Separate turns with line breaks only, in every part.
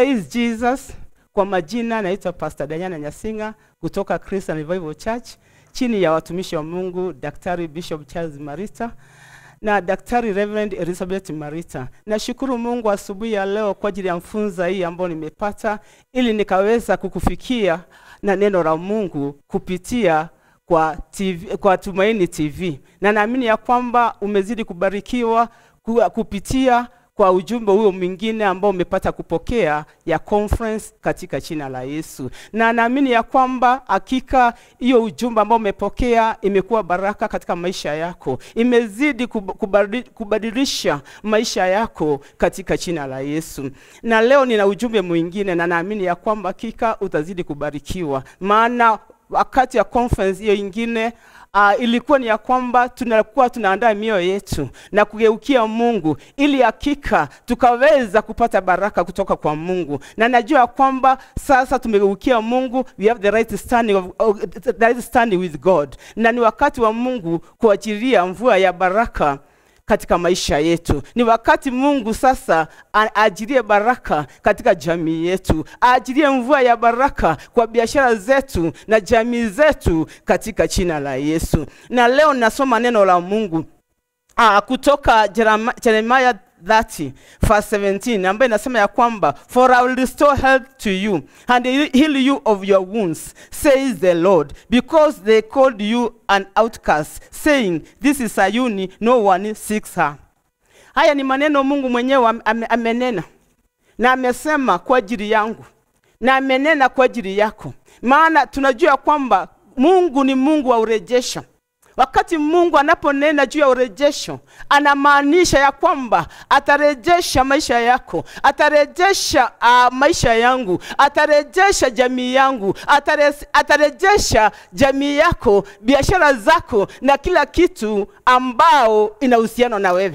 Praise Jesus. Kwa majina naitwa Pastor Danyana Nyasinga kutoka Christian Revival Church chini ya watumishi wa Mungu Daktari Bishop Charles Marita na Daktari Reverend Elizabeth Marita. Nashukuru Mungu asubuhi ya leo kwa ajili ya mfunza hii ambayo nimepata ili nikaweza kukufikia na neno la Mungu kupitia kwa TV, kwa Tumaini TV. Na naamini ya kwamba umezidi kubarikiwa ku- kupitia kwa ujumbe huo mwingine ambao umepata kupokea ya conference katika jina la Yesu. Na naamini ya kwamba hakika hiyo ujumbe ambao umepokea imekuwa baraka katika maisha yako, imezidi kub- kubadi- kubadilisha maisha yako katika jina la Yesu. Na leo nina ujumbe mwingine, na naamini ya kwamba hakika utazidi kubarikiwa, maana wakati ya conference hiyo ingine uh, ilikuwa ni ya kwamba tunakuwa tunaandaa mioyo yetu na kugeukia Mungu ili hakika tukaweza kupata baraka kutoka kwa Mungu, na najua ya kwamba sasa tumegeukia Mungu, we have the right standing, of, of, the right standing with God, na ni wakati wa Mungu kuachilia mvua ya baraka katika maisha yetu. Ni wakati Mungu sasa a- aajilie baraka katika jamii yetu, aajilie mvua ya baraka kwa biashara zetu na jamii zetu katika jina la Yesu. Na leo nasoma neno la Mungu Ah, kutoka Jerema- Jeremiah 30 verse 17 ambayo inasema ya kwamba for I will restore health to you and heal you of your wounds says the Lord because they called you an outcast saying this is Sayuni no one seeks her haya ni maneno Mungu mwenyewe am- ame- amenena na amesema kwa ajili yangu na amenena kwa ajili yako maana tunajua ya kwamba Mungu ni Mungu wa urejesho Wakati Mungu anaponena juu ya urejesho, anamaanisha ya kwamba atarejesha maisha yako, atarejesha uh, maisha yangu, atarejesha jamii yangu, atare, atarejesha jamii yako, biashara zako na kila kitu ambao ina uhusiano na wewe.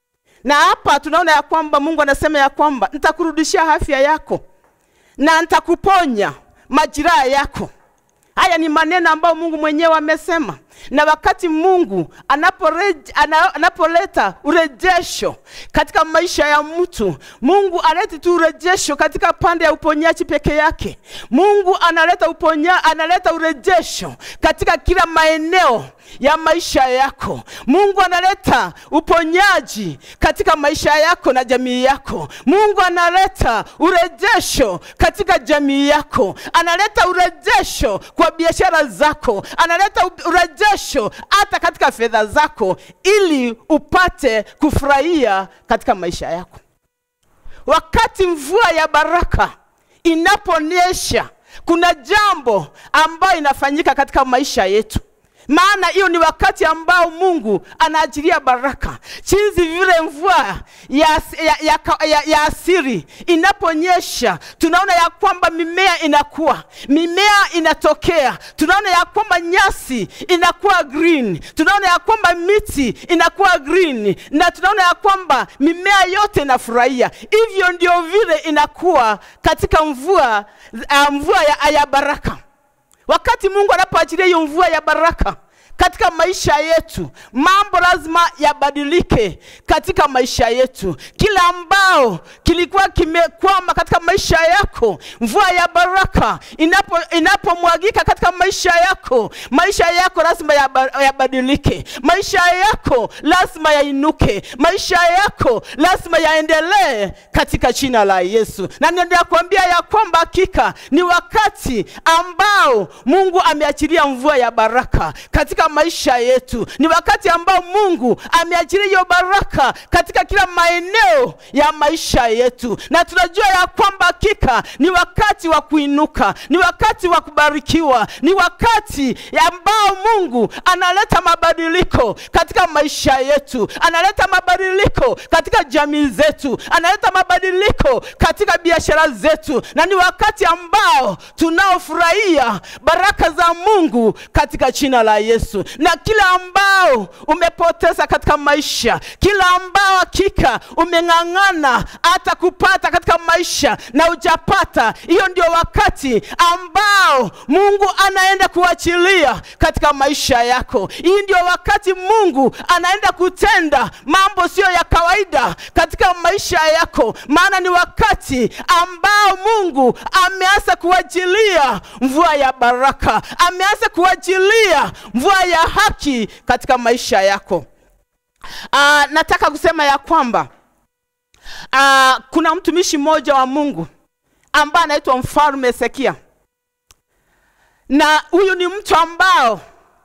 Na hapa tunaona ya kwamba Mungu anasema ya kwamba nitakurudishia afya yako na nitakuponya majiraha yako. Haya ni maneno ambayo Mungu mwenyewe amesema. Na wakati Mungu anaporej- ana- anapoleta urejesho katika maisha ya mtu, Mungu analeti tu urejesho katika pande ya uponyaji peke yake. Mungu analeta uponya, analeta urejesho katika kila maeneo ya maisha yako. Mungu analeta uponyaji katika maisha yako na jamii yako. Mungu analeta urejesho katika jamii yako, analeta urejesho kwa biashara zako, analeta u- urejesho hata katika fedha zako, ili upate kufurahia katika maisha yako. Wakati mvua ya baraka inaponyesha, kuna jambo ambayo inafanyika katika maisha yetu maana hiyo ni wakati ambao Mungu anaajilia baraka, jinsi vile mvua ya, ya, ya, ka- ya, ya asiri inaponyesha, tunaona ya kwamba mimea inakuwa, mimea inatokea, tunaona ya kwamba nyasi inakuwa green, tunaona ya kwamba miti inakuwa green, na tunaona ya kwamba mimea yote inafurahia. Hivyo ndio vile inakuwa katika mvua, uh, mvua ya, ya baraka. Wakati Mungu anapoachilia hiyo mvua ya baraka katika maisha yetu, mambo lazima yabadilike katika maisha yetu. Kila ambao kilikuwa kimekwama katika maisha yako, mvua ya baraka inapo inapomwagika katika maisha yako, maisha yako lazima yaba- yabadilike, maisha yako lazima yainuke, maisha yako lazima yaendelee katika jina la Yesu. Na ninakuambia ya kwamba hakika ni wakati ambao Mungu ameachilia mvua ya baraka katika maisha yetu. Ni wakati ambao Mungu ameachilia hiyo baraka katika kila maeneo ya maisha yetu, na tunajua ya kwamba hakika ni wakati wa kuinuka, ni wakati wa kubarikiwa, ni wakati ambao Mungu analeta mabadiliko katika maisha yetu, analeta mabadiliko katika jamii zetu, analeta mabadiliko katika biashara zetu, na ni wakati ambao tunaofurahia baraka za Mungu katika jina la Yesu. Yesu. Na kila ambao umepoteza katika maisha, kila ambao hakika umeng'ang'ana hata kupata katika maisha na hujapata, hiyo ndio wakati ambao Mungu anaenda kuachilia katika maisha yako. Hii ndio wakati Mungu anaenda kutenda mambo sio ya kawaida katika maisha yako, maana ni wakati ambao Mungu ameanza kuachilia mvua ya baraka, ameanza kuachilia mvua ya haki katika maisha yako. Uh, nataka kusema ya kwamba uh, kuna mtumishi mmoja wa Mungu ambaye anaitwa mfalme Hezekia, na huyu ni mtu ambao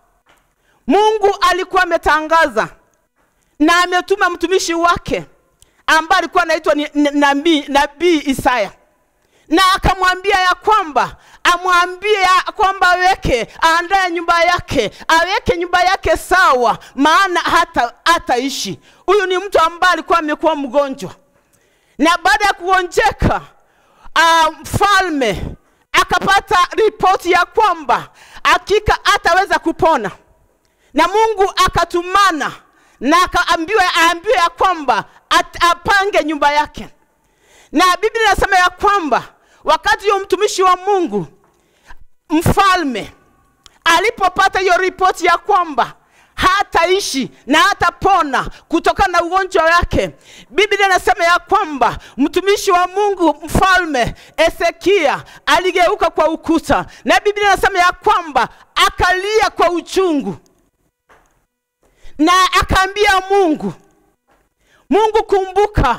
Mungu alikuwa ametangaza na ametuma mtumishi wake ambaye alikuwa anaitwa ni- ni- nabii nabii Isaya, na akamwambia ya kwamba amwambie ya kwamba aweke aandae nyumba yake, aweke nyumba yake sawa, maana hata hataishi. Huyu ni mtu ambaye alikuwa amekuwa mgonjwa, na baada ya kugonjeka ah, mfalme akapata ripoti ya kwamba hakika hataweza kupona na Mungu akatumana na akaambiwa aambiwe ya kwamba at, apange nyumba yake, na Biblia inasema ya kwamba wakati huyo mtumishi wa Mungu mfalme alipopata hiyo ripoti ya kwamba hataishi na hatapona kutokana na ugonjwa wake, Biblia inasema ya kwamba mtumishi wa Mungu mfalme Hezekia aligeuka kwa ukuta, na Biblia inasema ya kwamba akalia kwa uchungu na akaambia Mungu, Mungu kumbuka,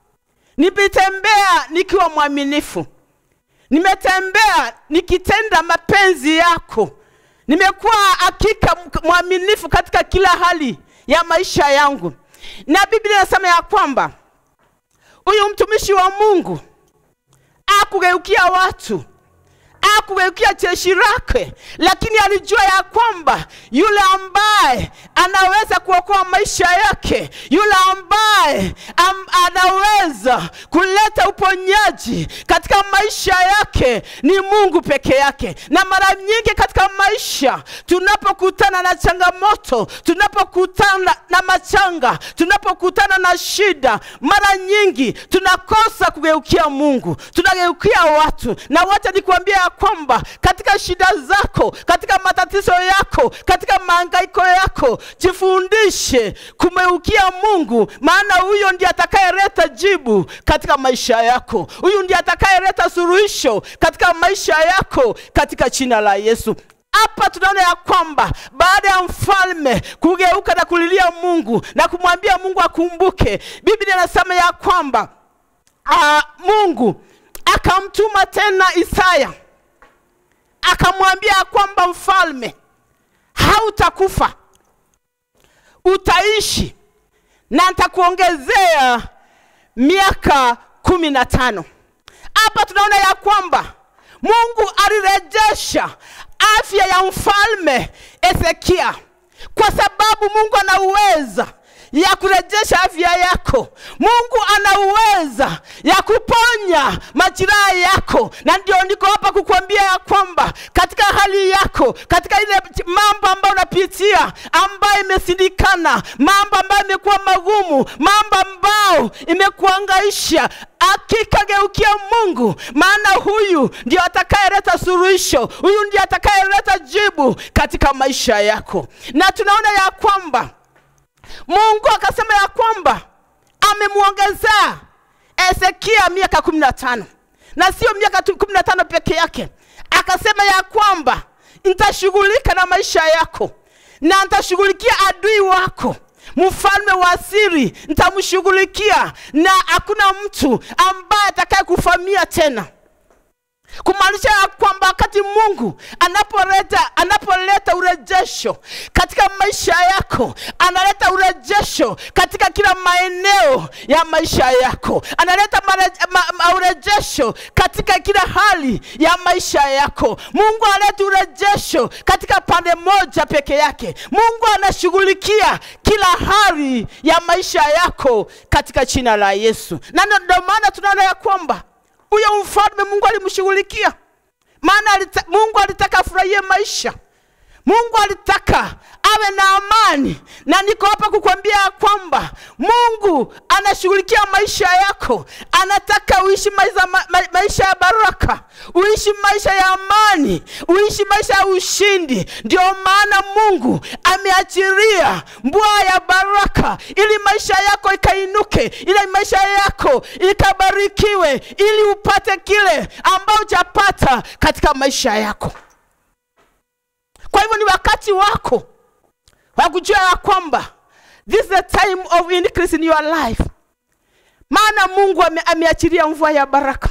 nimetembea nikiwa mwaminifu, nimetembea nikitenda mapenzi yako, nimekuwa hakika mk- mwaminifu katika kila hali ya maisha yangu. Na Biblia inasema ya kwamba huyu mtumishi wa Mungu akugeukia watu akugeukia jeshi lake, lakini alijua ya kwamba yule ambaye anaweza kuokoa maisha yake, yule ambaye am, anaweza kuleta uponyaji katika maisha yake ni Mungu peke yake. Na mara nyingi katika maisha tunapokutana na changamoto, tunapokutana na machanga, tunapokutana na shida, mara nyingi tunakosa kugeukia Mungu, tunageukia watu. Na wacha nikuambia ya kwamba katika shida zako, katika matatizo yako, katika mahangaiko yako, jifundishe kumeukia Mungu, maana huyo ndiye atakayeleta jibu katika maisha yako. Huyu ndiye atakayeleta suluhisho katika maisha yako, katika jina la Yesu. Hapa tunaona ya kwamba baada ya mfalme kugeuka na kulilia Mungu na kumwambia Mungu akumbuke, Biblia inasema ya kwamba uh, Mungu akamtuma tena Isaya akamwambia ya kwamba mfalme, hautakufa, utaishi na nitakuongezea miaka kumi na tano. Hapa tunaona ya kwamba Mungu alirejesha afya ya mfalme Hezekia kwa sababu Mungu ana uweza ya kurejesha afya yako. Mungu ana uweza ya kuponya majeraha yako, na ndio niko hapa kukuambia ya kwamba katika hali yako, katika ile mambo ambayo unapitia ambayo imesindikana, mambo ambayo imekuwa magumu, mambo ambayo imekuangaisha, hakika geukia Mungu, maana huyu ndio atakayeleta suluhisho, huyu ndio atakayeleta jibu katika maisha yako, na tunaona ya kwamba Mungu akasema ya kwamba amemwongezea Hezekia miaka kumi na tano na sio miaka tu kumi na tano peke yake. Akasema ya kwamba nitashughulika na maisha yako na nitashughulikia adui wako mfalme wa siri, nitamshughulikia na hakuna mtu ambaye atakaye kufamia tena kumaanisha ya kwamba wakati Mungu anapoleta anapoleta urejesho katika maisha yako, analeta urejesho katika kila maeneo ya maisha yako, analeta mare, ma, ma, urejesho katika kila hali ya maisha yako. Mungu analeta urejesho katika pande moja peke yake. Mungu anashughulikia kila hali ya maisha yako katika jina la Yesu, na ndio maana tunaona ya kwamba huyo mfalme Mungu alimshughulikia, maana alita, Mungu alitaka afurahie maisha. Mungu alitaka awe na amani na niko hapa kukwambia ya kwamba mungu anashughulikia maisha yako anataka uishi maisha, ma, ma, maisha ya baraka uishi maisha ya amani uishi maisha ya ushindi ndio maana mungu ameachiria mbwa ya baraka ili maisha yako ikainuke ili maisha yako ikabarikiwe ili upate kile ambao hujapata katika maisha yako kwa hivyo ni wakati wako wa kujua ya kwamba this is the time of increase in your life maana mungu ame, ameachilia mvua ya baraka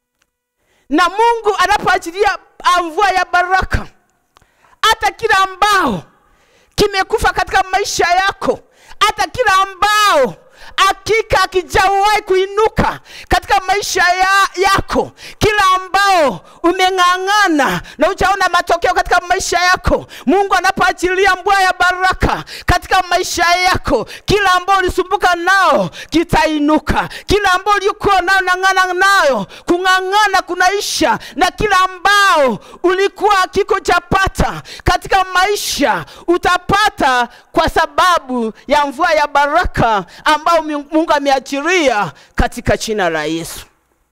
na mungu anapoachilia ah, mvua ya baraka hata kila ambao kimekufa katika maisha yako hata kila ambao hakika akijawahi kuinuka katika maisha ya, yako kila ambao umeng'ang'ana na ujaona matokeo katika maisha yako mungu anapoachilia mbwa ya baraka katika maisha yako kila ambao ulisumbuka nao kitainuka kila ambao ulikuwa nao nang'ana nayo kung'ang'ana kunaisha na kila ambao ulikuwa kiko chapata katika maisha utapata kwa sababu ya mvua ya baraka ambao mungu ameachiria katika jina la yesu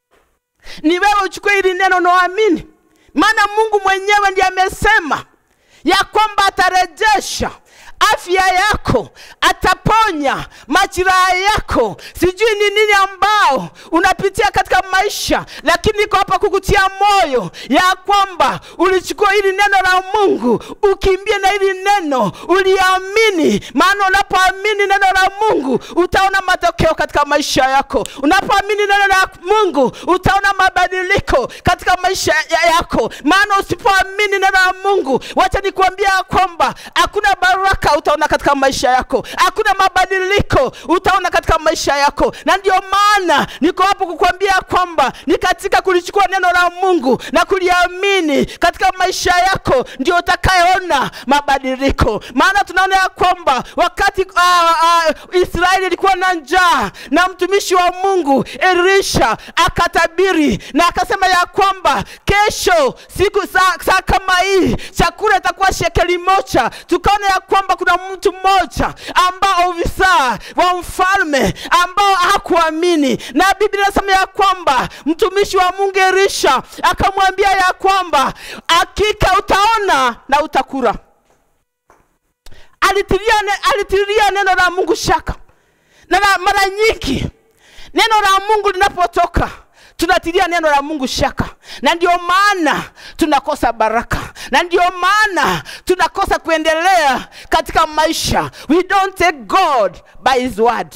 ni wewe uchukue hili neno naamini maana mungu mwenyewe ndiye amesema ya kwamba atarejesha afya yako ataponya majiraha yako sijui ni nini ambao unapitia katika maisha lakini niko hapa kukutia moyo ya kwamba ulichukua hili neno la mungu ukimbie na hili neno uliamini maana unapoamini neno la mungu utaona matokeo katika maisha yako unapoamini neno la mungu utaona mabadiliko katika maisha ya yako maana usipoamini neno la mungu wacha nikuambia kwamba hakuna baraka utaona katika maisha yako hakuna mabadiliko utaona katika maisha yako na ndio maana niko hapo kukwambia kwamba ni katika kulichukua neno la mungu na kuliamini katika maisha yako ndio utakayeona mabadiliko maana tunaona ya kwamba wakati uh, uh, israeli ilikuwa na njaa na mtumishi wa mungu elisha akatabiri na akasema ya kwamba kesho siku saa, saa kama hii chakula itakuwa shekeli moja tukaona ya kwamba kuna mtu mmoja ambao ofisa wa mfalme ambao hakuamini na biblia inasema ya kwamba mtumishi wa mungu elisha akamwambia ya kwamba hakika utaona na utakura alitilia, ne, alitilia neno la mungu shaka na la- mara nyingi neno la mungu linapotoka tunatilia neno la mungu shaka na ndio maana tunakosa baraka na ndio maana tunakosa kuendelea katika maisha we don't take god by his word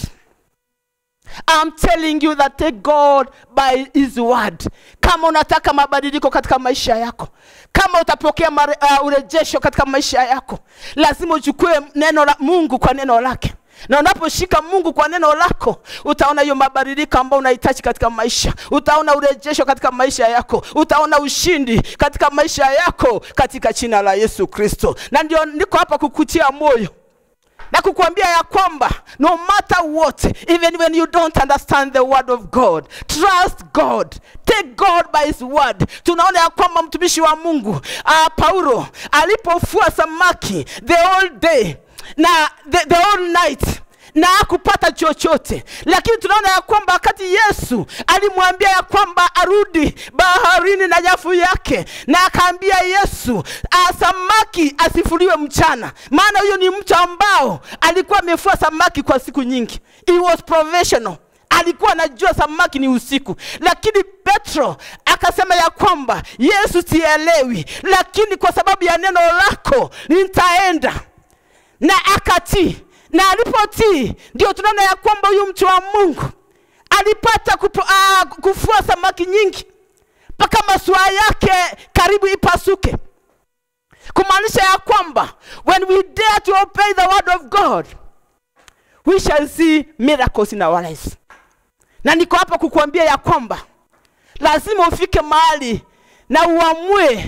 I'm telling you that take God by his word. Kama unataka mabadiliko katika maisha yako, kama utapokea mare, uh, urejesho katika maisha yako, lazima uchukue neno la Mungu kwa neno lake na unaposhika mungu kwa neno lako utaona hiyo mabadiliko ambayo unahitaji katika maisha utaona urejesho katika maisha yako utaona ushindi katika maisha yako katika jina la yesu kristo na ndio niko hapa kukutia moyo na kukuambia ya kwamba no matter what even when you don't understand the word of god trust god take god by his word tunaona ya kwamba mtumishi wa mungu uh, paulo alipofua samaki the whole day na the, the whole night na hakupata chochote lakini tunaona ya kwamba wakati yesu alimwambia ya kwamba arudi baharini na nyafu yake na akaambia yesu "Ah, samaki asifuliwe mchana maana huyo ni mtu ambao alikuwa amefua samaki kwa siku nyingi He was professional alikuwa anajua samaki ni usiku lakini petro akasema ya kwamba yesu sielewi lakini kwa sababu ya neno lako nitaenda na akatii na alipotii ndio tunaona ya kwamba huyu mtu wa mungu alipata kupo, uh, kufua samaki nyingi mpaka masua yake karibu ipasuke kumaanisha ya kwamba when we dare to obey the word of god we shall see miracles in our lives na niko hapa kukuambia ya kwamba lazima ufike mahali na uamue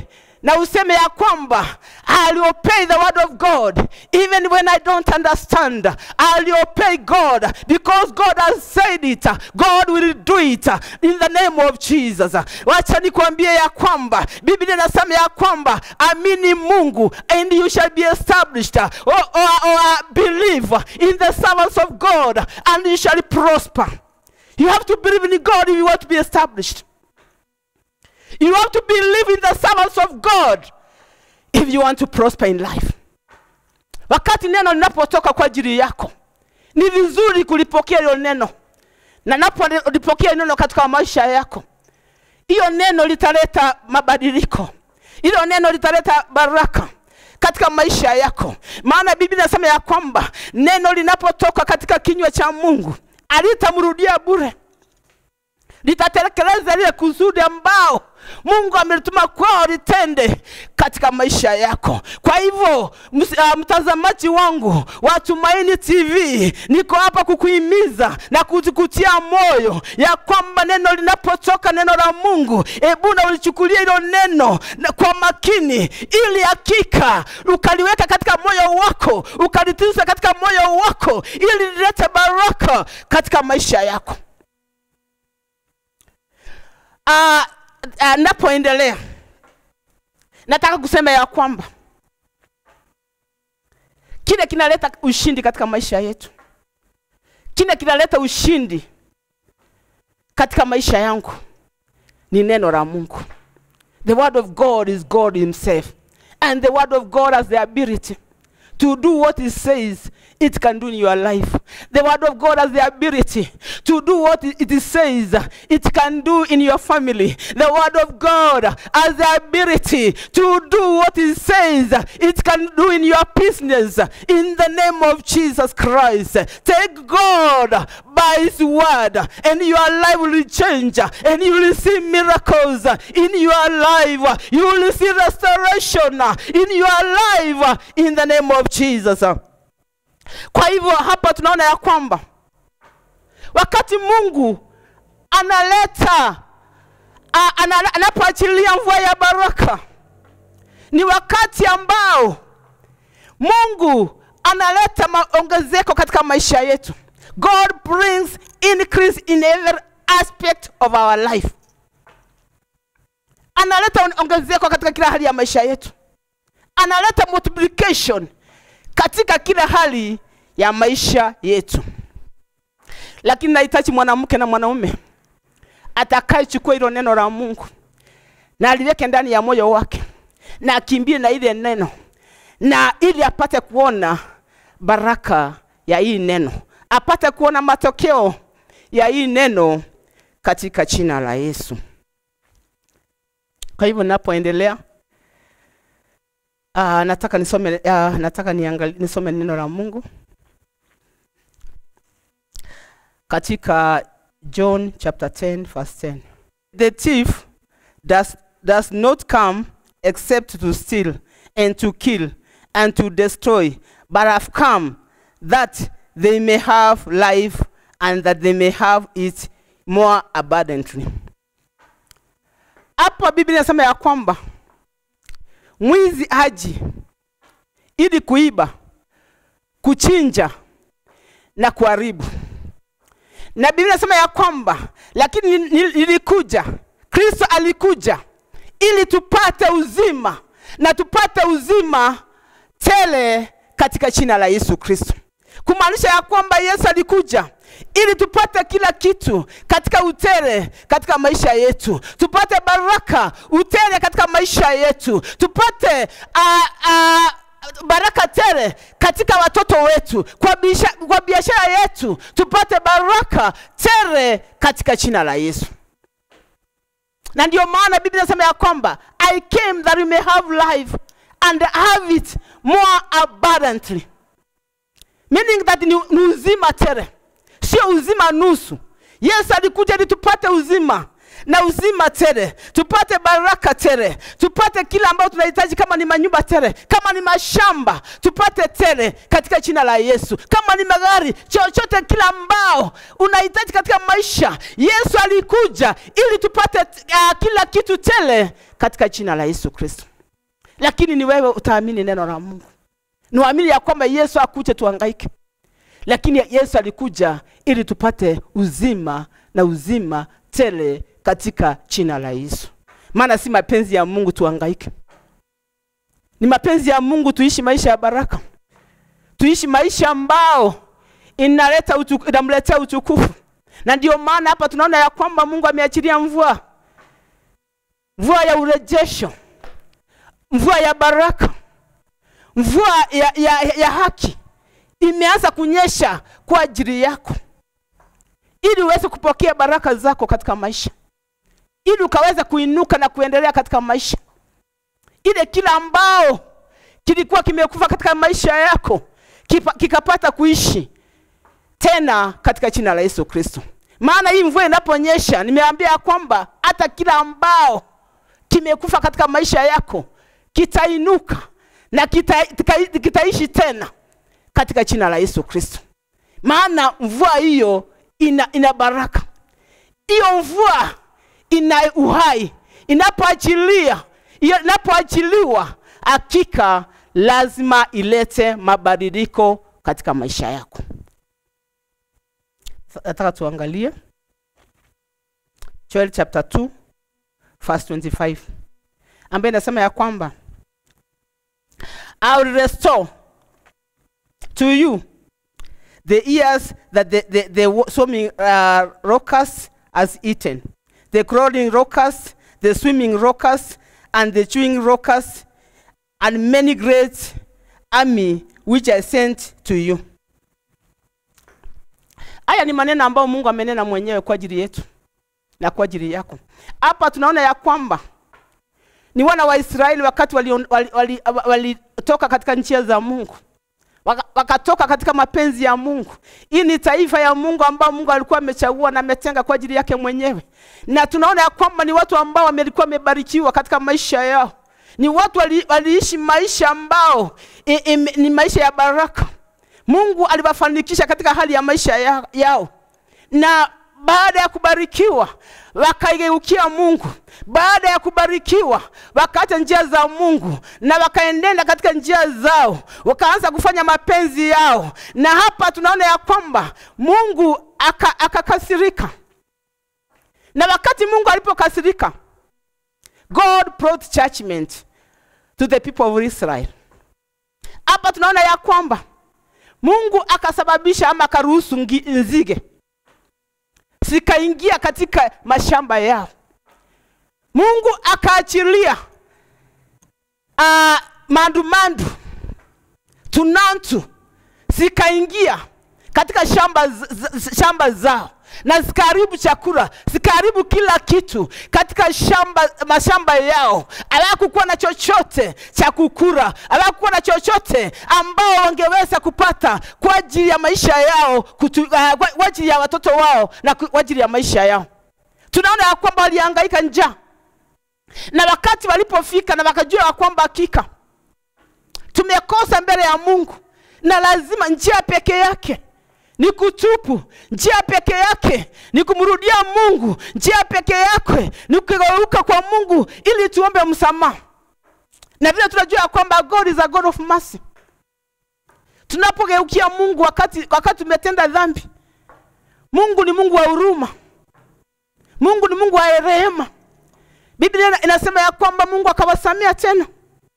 na useme ya kwamba I'll obey the word of God even when I don't understand. I'll obey God because God has said it. God will do it in the name of Jesus. Wacha nikwambie ya kwamba Biblia inasema ya kwamba amini Mungu and you shall be established or, or, or believe in the servants of God and you shall prosper. You have to believe in God if you want to be established. You have to believe in the servants of God if you want to prosper in life. Wakati neno linapotoka kwa ajili yako, ni vizuri kulipokea hilo neno, na napolipokea neno katika maisha yako, hiyo neno litaleta mabadiliko, hilo neno litaleta baraka katika maisha yako, maana Biblia inasema ya kwamba neno linapotoka katika kinywa cha Mungu alitamrudia bure litatekeleza lile kusudi ambao Mungu amelituma kwao litende katika maisha yako. Kwa hivyo ms, uh, mtazamaji wangu wa Tumaini TV, niko hapa kukuhimiza na kukutia moyo ya kwamba neno linapotoka neno la Mungu, hebu na ulichukulia hilo neno na kwa makini, ili hakika ukaliweka katika moyo wako, ukalitunza katika moyo wako, ili lilete baraka katika maisha yako. Uh, uh, napoendelea nataka kusema ya kwamba kile kinaleta ushindi katika maisha yetu, kile kinaleta ushindi katika maisha yangu ni neno la Mungu. The word of God is God himself and the word of God has the ability to do what it says it can do in your life. The word of God has the ability to do what it says it can do in your family. The word of God has the ability to do what it says it can do in your business. In the name of Jesus Christ, take God by His word, and your life will change, and you will see miracles in your life. You will see restoration in your life in the name of Jesus. Kwa hivyo hapa tunaona ya kwamba wakati Mungu analeta ana, anapoachilia mvua ya baraka ni wakati ambao Mungu analeta maongezeko katika maisha yetu. God brings increase in every aspect of our life. Analeta ongezeko katika kila hali ya maisha yetu, analeta multiplication katika kila hali ya maisha yetu. Lakini nahitaji mwanamke na mwanaume atakayechukua hilo neno la Mungu na aliweke ndani ya moyo wake na akimbie na ile neno, na ili apate kuona baraka ya hii neno, apate kuona matokeo ya hii neno katika jina la Yesu. Kwa hivyo ninapoendelea Uh, nataka nisome uh, nataka niangali, nisome neno la Mungu katika John chapter 10 verse 10. The thief does, does not come except to steal and to kill and to destroy but have come that they may have life and that they may have it more abundantly. Hapa Biblia inasema ya kwamba mwizi haji ili kuiba, kuchinja na kuharibu. Na Biblia inasema ya kwamba lakini nilikuja, Kristo alikuja ili tupate uzima na tupate uzima tele katika jina la Yesu Kristo, kumaanisha ya kwamba Yesu alikuja ili tupate kila kitu katika utele katika maisha yetu, tupate baraka utele katika maisha yetu, tupate uh, uh, baraka tele katika watoto wetu, kwa biashara, kwa biashara yetu tupate baraka tele katika jina la Yesu. Na ndio maana Biblia inasema ya kwamba I came that we may have life and have it more abundantly, meaning that ni, ni uzima tele sio uzima nusu. Yesu alikuja ili tupate uzima na uzima tele, tupate baraka tele, tupate kila ambayo tunahitaji, kama ni manyumba tele, kama ni mashamba tupate tele katika jina la Yesu, kama ni magari, chochote kila ambao unahitaji katika maisha. Yesu alikuja ili tupate uh, kila kitu tele katika jina la Yesu Kristo. lakini ni wewe utaamini neno la Mungu, niwaamini ya kwamba Yesu akuje tuhangaike, lakini Yesu alikuja ili tupate uzima na uzima tele katika jina la Yesu. Maana si mapenzi ya Mungu tuhangaike, ni mapenzi ya Mungu tuishi maisha ya baraka, tuishi maisha ambao inaleta utu, inamletea utukufu. Na ndio maana hapa tunaona ya kwamba Mungu ameachilia mvua, mvua ya urejesho, mvua ya baraka, mvua ya, ya, ya haki imeanza kunyesha kwa ajili yako, ili uweze kupokea baraka zako katika maisha, ili ukaweze kuinuka na kuendelea katika maisha. Ile kila ambao kilikuwa kimekufa katika maisha yako kipa, kikapata kuishi tena katika jina la Yesu Kristo. Maana hii mvua inaponyesha, nimeambia kwamba hata kila ambao kimekufa katika maisha yako kitainuka na kita, kita, kitaishi tena katika jina la Yesu Kristo. Maana mvua hiyo ina, ina baraka. Hiyo mvua ina uhai, inapoachilia inapoachiliwa, hakika lazima ilete mabadiliko katika maisha yako. Nataka tuangalie Joel chapter 2 verse 25 ambaye inasema ya kwamba I will restore to you the years that the, the, the swimming uh, locust has eaten, the crawling locust, the swimming locust, and the chewing locust, and many great army which I sent to you. Haya ni maneno ambayo Mungu amenena mwenyewe kwa ajili yetu na kwa ajili yako. Hapa tunaona ya kwamba ni wana wa Israeli wakati walitoka wali, wali, wali, wali katika njia za Mungu wakatoka katika mapenzi ya Mungu. Hii ni taifa ya Mungu ambao Mungu alikuwa amechagua na ametenga kwa ajili yake mwenyewe, na tunaona ya kwamba ni watu ambao walikuwa wamebarikiwa katika maisha yao, ni watu wali, waliishi maisha ambao i, i, ni maisha ya baraka. Mungu aliwafanikisha katika hali ya maisha ya, yao na baada ya kubarikiwa wakaigeukia Mungu. Baada ya kubarikiwa wakaacha njia za Mungu na wakaenenda katika njia zao, wakaanza kufanya mapenzi yao, na hapa tunaona ya kwamba Mungu akakasirika aka na wakati Mungu alipokasirika, God brought judgment to the people of Israel. Hapa tunaona ya kwamba Mungu akasababisha ama akaruhusu nzige zikaingia katika mashamba yao. Mungu akaachilia uh, mandumandu tunantu zikaingia katika shamba, shamba zao na zikaharibu chakula, zikaharibu kila kitu katika shamba, mashamba yao. Hawakukuwa na chochote cha kukula, hawakukuwa na chochote ambao wangeweza kupata kwa ajili ya maisha yao kutu, uh, kwa ajili ya watoto wao na kwa ajili ya maisha yao. Tunaona ya kwamba walihangaika njaa, na wakati walipofika na wakajua ya kwamba hakika tumekosa mbele ya Mungu na lazima njia peke yake ni kutupu. Njia peke yake ni kumrudia Mungu. Njia peke yake ni kugeuka kwa Mungu ili tuombe msamaha, na vile tunajua ya kwamba God is a God of mercy. Tunapogeukia Mungu wakati wakati tumetenda dhambi, Mungu ni Mungu wa huruma, Mungu ni Mungu wa rehema. Biblia inasema ya kwamba Mungu akawasamea tena,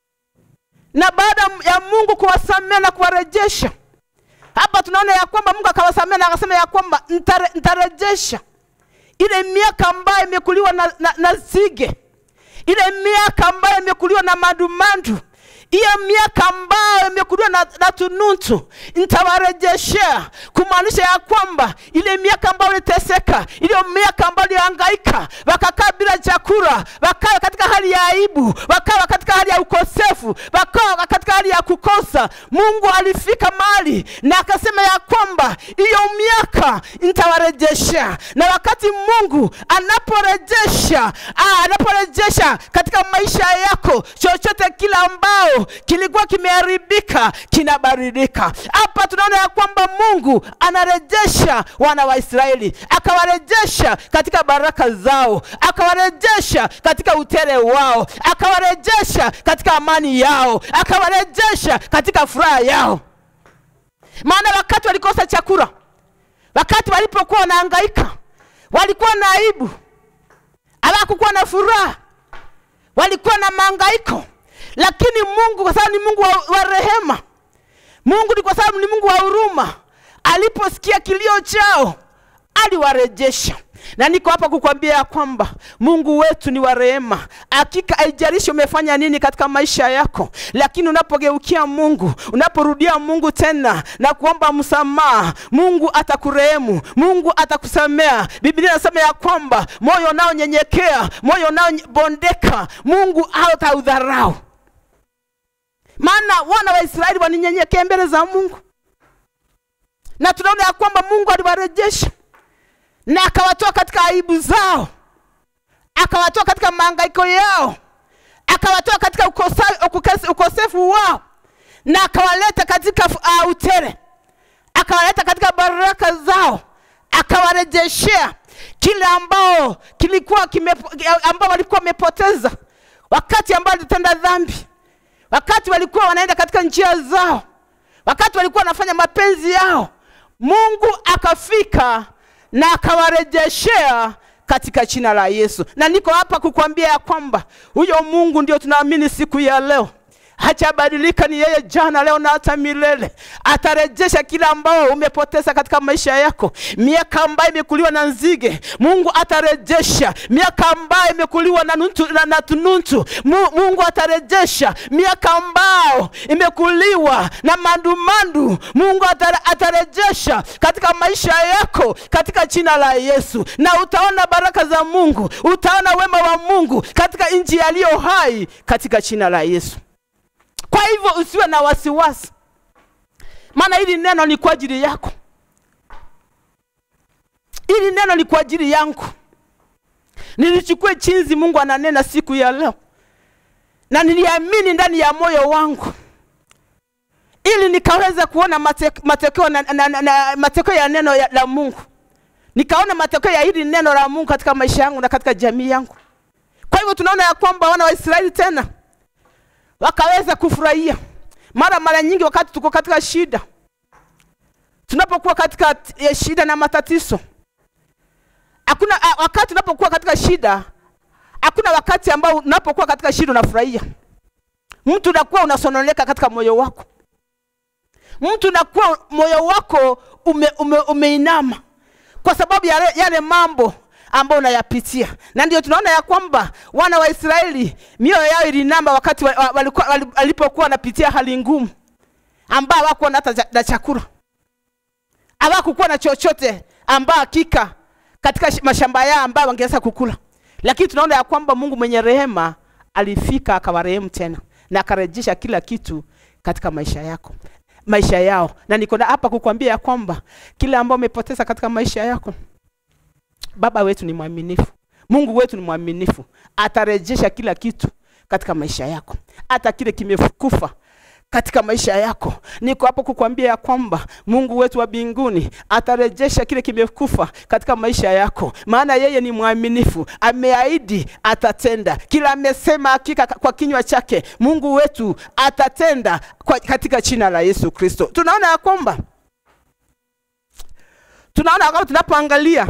na baada ya Mungu kuwasamea na kuwarejesha hapa tunaona ya kwamba Mungu akawasamea na akasema ya kwamba ntare, ntarejesha ile miaka ambayo imekuliwa na, na, na zige, ile miaka ambayo imekuliwa na mandumandu, hiyo miaka ambayo imekuliwa na, na tunutu nitawarejeshea, kumaanisha ya kwamba ile miaka ambayo iliteseka, ile miaka ambayo ilihangaika, wakakaa bila chakula, wakawa katika hali ya aibu, wakawa katika hali ya ukosefu, wakawa katika mahali ya kukosa mungu alifika mahali na akasema ya kwamba hiyo miaka nitawarejesha na wakati mungu anaporejesha ah, anaporejesha katika maisha yako chochote kile ambao kilikuwa kimeharibika kinabadilika hapa tunaona ya kwamba mungu anarejesha wana wa israeli akawarejesha katika baraka zao akawarejesha katika utere wao akawarejesha katika amani yao akawarejesha katika furaha yao maana wakati walikosa chakula wakati walipokuwa wanahangaika walikuwa na aibu hawakukuwa na furaha walikuwa na mahangaiko lakini mungu kwa sababu ni mungu wa, wa rehema mungu ni kwa sababu ni mungu wa huruma aliposikia kilio chao aliwarejesha na niko hapa kukwambia ya kwamba mungu wetu ni wa rehema hakika haijalishi umefanya nini katika maisha yako lakini unapogeukia mungu unaporudia mungu tena na kuomba msamaha mungu atakurehemu mungu atakusamea biblia inasema ya kwamba moyo unaonyenyekea moyo unaobondeka mungu hataudharau maana wana wa israeli waninyenyekea mbele za mungu na tunaona ya kwamba mungu aliwarejesha na akawatoa katika aibu zao akawatoa katika maangaiko yao akawatoa katika ukosa, ukukasi- ukosefu wao na akawaleta katika uh, utere akawaleta katika baraka zao akawarejeshea kile ambao kilikuwa kime, ambao walikuwa wamepoteza wakati ambao walitenda dhambi wakati walikuwa wanaenda katika njia zao wakati walikuwa wanafanya mapenzi yao mungu akafika na akawarejeshea katika jina la yesu na niko hapa kukwambia ya kwamba huyo mungu ndio tunaamini siku ya leo hajabadilika ni yeye jana leo na hata milele atarejesha kile ambao umepoteza katika maisha yako miaka ambayo imekuliwa na nzige mungu atarejesha miaka ambayo imekuliwa na, nuntu, na, na tununtu Mu- mungu atarejesha miaka ambao imekuliwa na mandumandu mungu atare, atarejesha katika maisha yako katika jina la yesu na utaona baraka za mungu utaona wema wa mungu katika nchi yaliyo hai katika jina la yesu kwa hivyo usiwe na wasiwasi maana hili neno ni kwa ajili yako hili neno ni kwa ajili yangu nilichukue chinzi mungu ananena siku ya leo na niliamini ndani ya moyo wangu ili nikaweza kuona mate- matokeo na, na, na, na, matokeo ya neno ya, la mungu nikaona matokeo ya hili neno la mungu katika maisha yangu na katika jamii yangu kwa hivyo tunaona ya kwamba wana wa israeli tena wakaweza kufurahia mara mara nyingi wakati tuko katika shida tunapokuwa katika eh, shida na matatizo hakuna ah, wakati tunapokuwa katika shida hakuna wakati ambao unapokuwa katika shida unafurahia mtu unakuwa unasononeka katika moyo wako mtu unakuwa moyo wako ume, ume, umeinama kwa sababu ya yale, yale mambo ambayo unayapitia na ndio tunaona ya kwamba wana wa israeli mioyo yao ilinamba wakati wa- wa- walikuwa- wali- walipokuwa wanapitia hali ngumu ambao hawakuwa na hata cha- na chakula hawakukuwa na chochote ambao hakika katika sh- mashamba yao ambayo wangeweza kukula lakini tunaona ya kwamba mungu mwenye rehema alifika akawarehemu tena na akarejesha kila kitu katika maisha yako maisha yao na niko na hapa kukwambia ya kwamba kile ambao umepoteza katika maisha yako baba wetu ni mwaminifu mungu wetu ni mwaminifu atarejesha kila kitu katika maisha yako hata kile kimekufa katika maisha yako niko hapo kukwambia ya kwamba mungu wetu wa mbinguni atarejesha kile kimekufa katika maisha yako maana yeye ni mwaminifu ameahidi atatenda kila amesema hakika kwa kinywa chake mungu wetu atatenda kwa, katika jina la yesu kristo tunaona ya kwamba tunaona ya kwamba tunapoangalia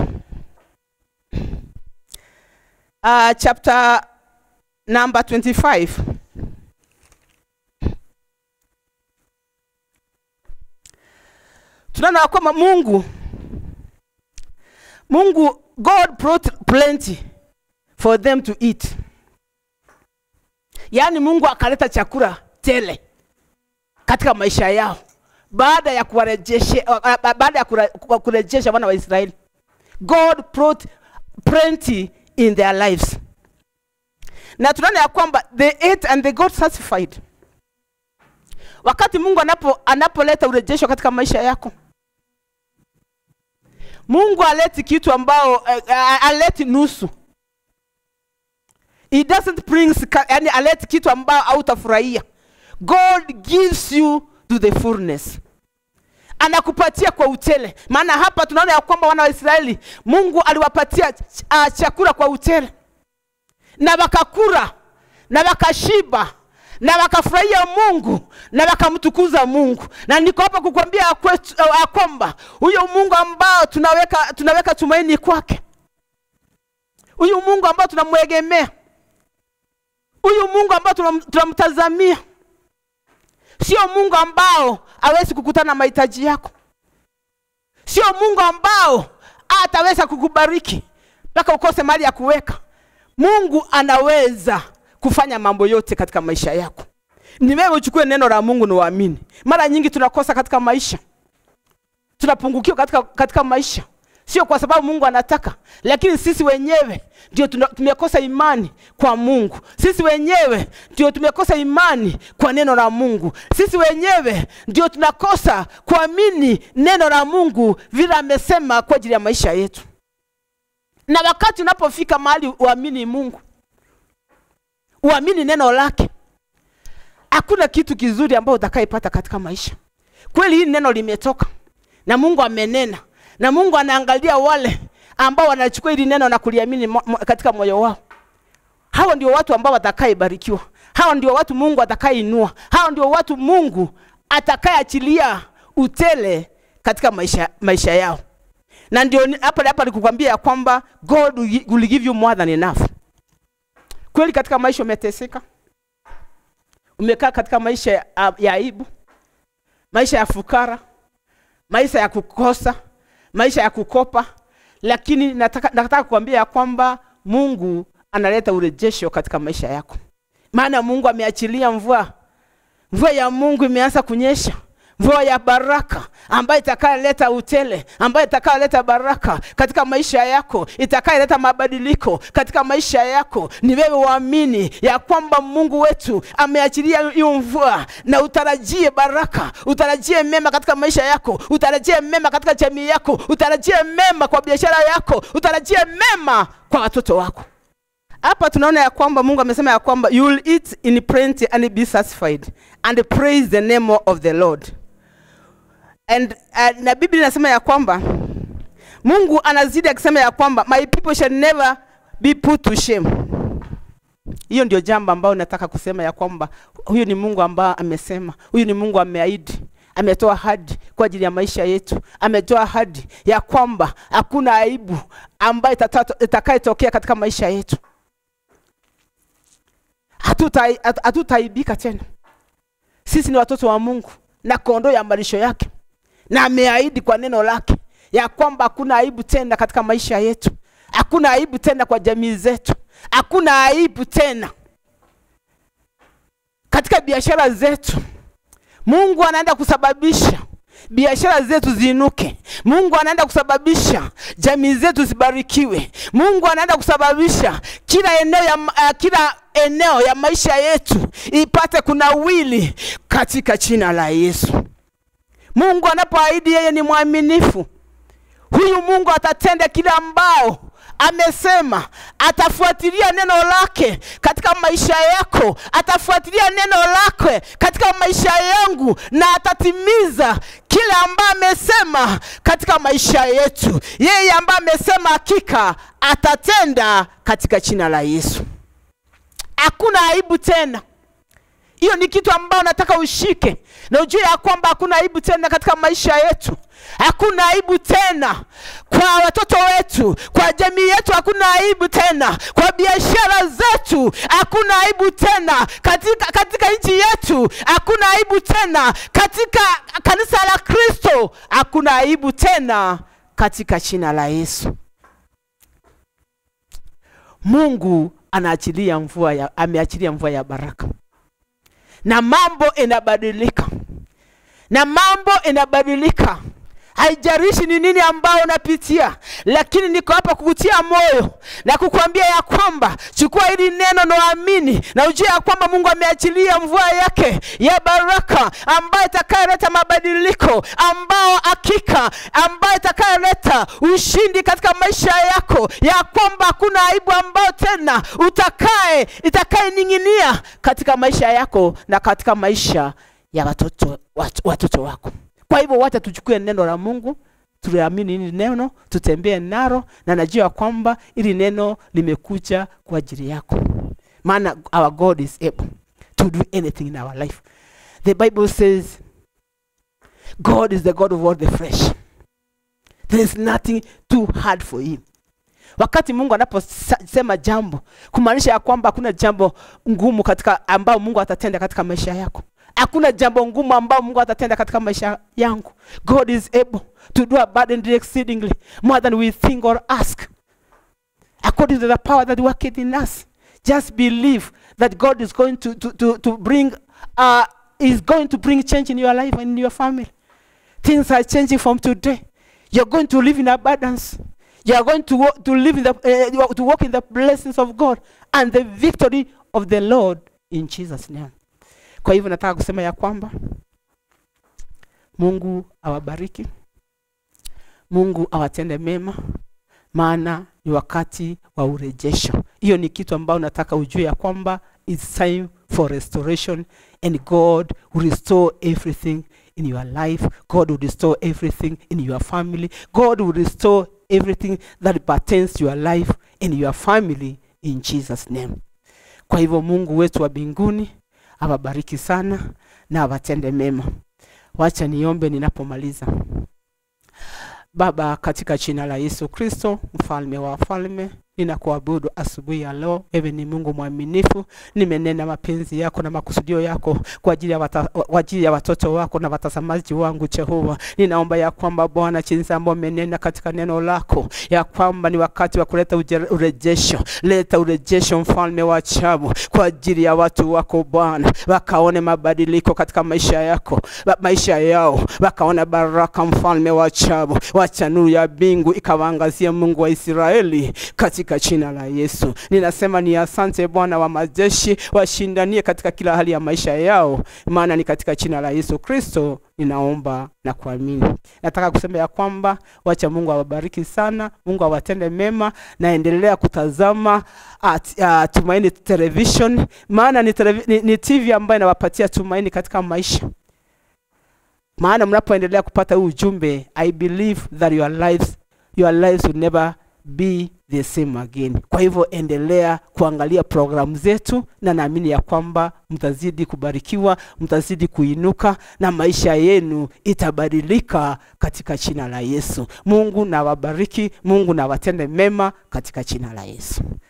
uh, chapter number 25 tunaona ya kwamba mungu mungu god brought plenty for them to eat yaani mungu akaleta chakula tele katika maisha yao baada ya kuwarejeshe uh, baada ya kura- kurejesha wana wa israeli god brought plenty in their lives na tunaona ya kwamba they ate and they got satisfied wakati mungu anapo anapoleta urejesho katika maisha yako mungu aleti kitu ambao uh, aleti nusu He doesn't bring yani aleti kitu ambao hautafurahia god gives you to the fullness anakupatia kwa utele maana hapa tunaona ya kwamba wana wa israeli mungu aliwapatia ch uh, chakula kwa utele na wakakura na wakashiba na wakafurahia mungu na wakamtukuza mungu na niko hapa kukwambia ya kwetu- ya kwamba huyo mungu ambao tunaweka tunaweka tumaini kwake huyu mungu ambao tunamwegemea huyu mungu ambao tunam- tunamtazamia sio mungu ambao hawezi kukutana na mahitaji yako sio mungu ambao ataweza kukubariki mpaka ukose mali ya kuweka mungu anaweza kufanya mambo yote katika maisha yako ni wewe uchukue neno la mungu na uamini mara nyingi tunakosa katika maisha tunapungukiwa katika, katika maisha sio kwa sababu mungu anataka lakini sisi wenyewe ndio tuna- tumekosa imani kwa mungu sisi wenyewe ndio tumekosa imani kwa neno la mungu sisi wenyewe ndio tunakosa kuamini neno la mungu vile amesema kwa ajili ya maisha yetu na wakati unapofika mahali uamini mungu uamini neno lake hakuna kitu kizuri ambao utakaipata katika maisha kweli hili neno limetoka na mungu amenena na mungu anaangalia wale ambao wanachukua hili neno na kuliamini mo, mo, katika moyo wao hawa ndio watu ambao watakaebarikiwa hawa ndio watu mungu atakayeinua hawa ndio watu mungu atakayeachilia utele katika maisha, maisha yao na ndio ni- hapa hapa nikukwambia ya kwamba god will gi- will give you more than enough kweli katika maisha umeteseka umekaa katika maisha ya, ya aibu maisha ya fukara maisha ya kukosa maisha ya kukopa lakini nataka, nataka kuambia ya kwamba mungu analeta urejesho katika maisha yako maana mungu ameachilia mvua mvua ya mungu imeanza kunyesha mvua ya baraka ambayo itakayoleta utele ambayo itakayoleta baraka katika maisha yako itakayoleta mabadiliko katika maisha yako ni wewe uamini ya kwamba mungu wetu ameachilia hiyo mvua na utarajie baraka utarajie mema katika maisha yako utarajie mema katika jamii yako utarajie mema kwa biashara yako utarajie mema kwa watoto wako hapa tunaona ya kwamba mungu amesema ya kwamba you will eat in plenty and be satisfied and praise the name of the lord and uh, na biblia inasema ya kwamba mungu anazidi akisema ya kwamba my people shall never be put to shame hiyo ndio jambo ambayo nataka kusema ya kwamba huyu ni mungu ambaye amesema huyu ni mungu ameahidi ametoa hadi kwa ajili ya maisha yetu ametoa hadi ya kwamba hakuna aibu ambayo itata- itakayetokea katika maisha yetu Hatutai- hatu- hatutaaibika tena sisi ni watoto wa mungu na kondoo ya malisho yake na ameahidi kwa neno lake ya kwamba hakuna aibu tena katika maisha yetu hakuna aibu tena kwa jamii zetu hakuna aibu tena katika biashara zetu mungu anaenda kusababisha biashara zetu ziinuke mungu anaenda kusababisha jamii zetu zibarikiwe mungu anaenda kusababisha kila eneo ya, uh, kila eneo ya maisha yetu ipate kunawili katika jina la yesu mungu anapoahidi yeye ni mwaminifu huyu mungu atatenda kile ambao amesema atafuatilia neno lake katika maisha yako atafuatilia neno lake katika maisha yangu na atatimiza kile ambaye amesema katika maisha yetu yeye ambaye amesema hakika atatenda katika jina la yesu hakuna aibu tena hiyo ni kitu ambayo nataka ushike na ujue ya kwamba hakuna aibu tena katika maisha yetu hakuna aibu tena kwa watoto wetu kwa jamii yetu hakuna aibu tena kwa biashara zetu hakuna aibu tena katika, katika nchi yetu hakuna aibu tena katika kanisa la kristo hakuna aibu tena katika jina la yesu mungu anaachilia mvua ya, ameachilia mvua ya baraka na mambo inabadilika na mambo inabadilika haijarishi ni nini ambao unapitia, lakini niko hapa kukutia moyo na kukuambia ya kwamba chukua hili neno na uamini na ujue ya kwamba Mungu ameachilia mvua yake ya baraka ambayo itakayoleta mabadiliko, ambao hakika ambayo itakayoleta ushindi katika maisha yako, ya kwamba hakuna aibu ambayo tena utakaye itakayening'inia katika maisha yako na katika maisha ya watoto, wat, watoto wako. Kwa hivyo wacha tuchukue neno la Mungu, tuliamini hili neno, tutembee nalo, na najua kwamba hili neno limekuja kwa ajili yako, maana our God is able to do anything in our life. The Bible says God is the God of all the flesh. There is nothing too hard for him. Wakati Mungu anaposema jambo, kumaanisha ya kwamba hakuna jambo ngumu katika ambao Mungu atatenda katika maisha yako. Hakuna jambo ngumu ambao Mungu atatenda katika maisha yangu. God is able to do abundantly exceedingly more than we think or ask. According to the power that worketh in us. Just believe that God is going to, to, to, to bring uh, is going to bring change in your life and in your family. Things are changing from today. You're going to live in abundance. You are going to, walk, to live in the uh, to walk in the blessings of God and the victory of the Lord in Jesus name. Kwa hivyo nataka kusema ya kwamba Mungu awabariki, Mungu awatende mema, maana ni wakati wa urejesho. Hiyo ni kitu ambayo nataka ujue ya kwamba it's time for restoration and God will restore everything in your life. God will restore everything in your family. God will restore everything that pertains to your life and your family in Jesus name. Kwa hivyo Mungu wetu wa mbinguni awabariki sana na awatende mema. Wacha niombe ninapomaliza. Baba, katika jina la Yesu Kristo, mfalme wa wafalme, ninakuabudu asubuhi ya leo. Wewe ni Mungu mwaminifu, nimenena mapenzi yako na makusudio yako kwa ajili ya, wata, kwa ajili ya watoto wako na watazamaji wangu. Jehova, ninaomba ya kwamba Bwana, jinsi ambavyo umenena katika neno lako ya kwamba ni wakati wa kuleta uje- urejesho. Leta urejesho, mfalme wa ajabu, kwa ajili ya watu wako Bwana, wakaone mabadiliko katika maisha yako wa- maisha yao, wakaona baraka, mfalme wa ajabu. Wacha nuru ya mbingu ikawaangazia, Mungu wa Israeli, katika jina la Yesu. Ninasema ni asante Bwana wa majeshi, washindanie katika kila hali ya maisha yao, maana ni katika jina la Yesu Kristo ninaomba na kuamini. Nataka kusema ya kwamba wacha Mungu awabariki sana, Mungu awatende mema, naendelea kutazama at, uh, Tumaini Television, maana ni, televi, ni, ni TV ambayo inawapatia tumaini katika maisha maana mnapoendelea kupata huu ujumbe i believe that your lives your lives will never be the same again kwa hivyo endelea kuangalia programu zetu na naamini ya kwamba mtazidi kubarikiwa mtazidi kuinuka na maisha yenu itabadilika katika jina la yesu mungu na wabariki mungu na watende mema katika jina la yesu